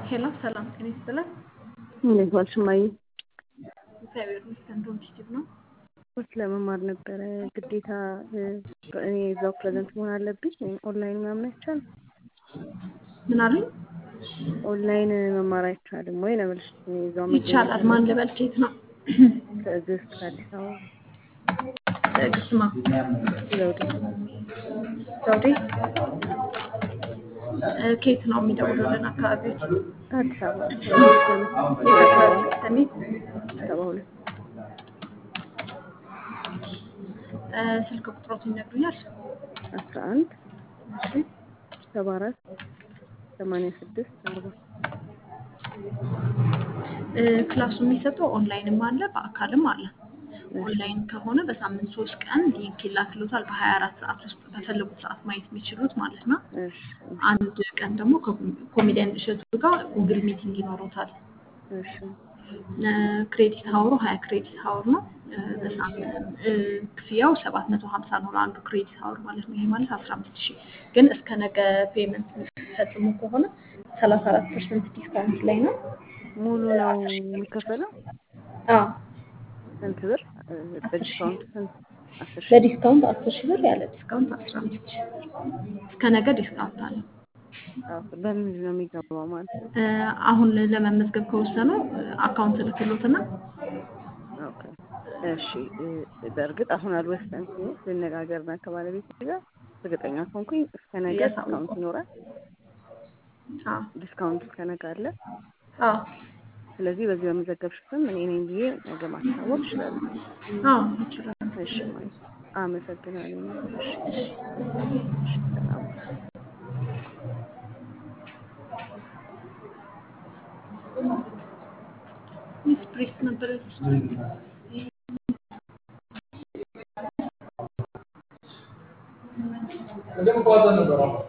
ሄሎ ሰላም ጤና ይስጥልን። እንዴት ዋልሽ እማዬ? እግዚአብሔር ይመስገን። ዶንቲቲቭ ነው። ኮርስ ለመማር ነበረ ግዴታ እኔ እዛው ፕሬዘንት መሆን አለብኝ ወይም ኦንላይን ምናምን አይቻልም? ምን አሉኝ? ኦንላይን መማር አይቻልም ወይ ነው የምልሽ። እኔ እዛው መገኘት ይቻላል። ማን ልበል? ከየት ነው? ትዕግስት ከአዲስ አበባ ትዕግስት ማ ዘውዴ ዘውዴ እ ከየት ነው የሚደውሉልን? አካባቢዎች አዲስ አበባ የት አካባቢ ሰሜን ሰባ ሁለት እ ስልክ ቁጥሮት ይነግሩኛል? አስራ አንድ እሺ ሰባ አራት ሰማንያ ስድስት አርባ እ ክላሱ የሚሰጠው ኦንላይንም አለ በአካልም አለ። ኦንላይን ከሆነ በሳምንት ሶስት ቀን ሊንክ ይላክሎታል። በሀያ አራት ሰዓት ውስጥ በፈለጉት ሰዓት ማየት የሚችሉት ማለት ነው። እሺ አንድ ቀን ደግሞ ከኮሜዲያን እሸቱ ጋር ጉግል ሚቲንግ ይኖሩታል። እሺ እ ክሬዲት ሀወሩ ሀያ ክሬዲት ሀወር ነው። እ በሳምንት እ ክፍያው ሰባት መቶ ሀምሳ ነው ለአንዱ ክሬዲት ሀወር ማለት ነው። ይሄ ማለት አስራ አምስት ሺህ ግን እስከ ነገ ፔመንት የሚፈጽሙ ከሆነ ሰላሳ አራት ፐርሰንት ዲስካውንት ላይ ነው። ሙሉ ነው የሚከፈለው? አዎ ስንት ብር? እ በዲስካውንት ስንት? አስር ሺህ በዲስካውንት አስር ሺህ ብር ያለ ዲስካውንት አስራ አምስት ሺህ ብር እስከ ነገ ዲስካውንት አለ። አዎ፣ በምንድን ነው የሚገባው ማለት ነው? እ አሁን ለመመዝገብ ከወሰኑ እ አካውንት ልክሎትና ኦኬ እሺ እ በእርግጥ አሁን አልወሰንኩም። ልነጋገርና ከባለቤት ጋር እርግጠኛ ከሆንኩኝ እስከ ነገ ያሳውቁ። ዲስካውንት ይኖራል። አዎ ዲስካውንት እስከ ነገ አለ። አዎ ስለዚህ በዚህ በመዘገብሽ ስም እኔ ነኝ ብዬ ነገ ማስታወቅ እችላለሁ። አዎ ይችላል። እሺ ማለት አመሰግናለሁ። እሺ እሺ ሰላም ሚስ ፕሬስ ነበር Andiamo qua da Novara.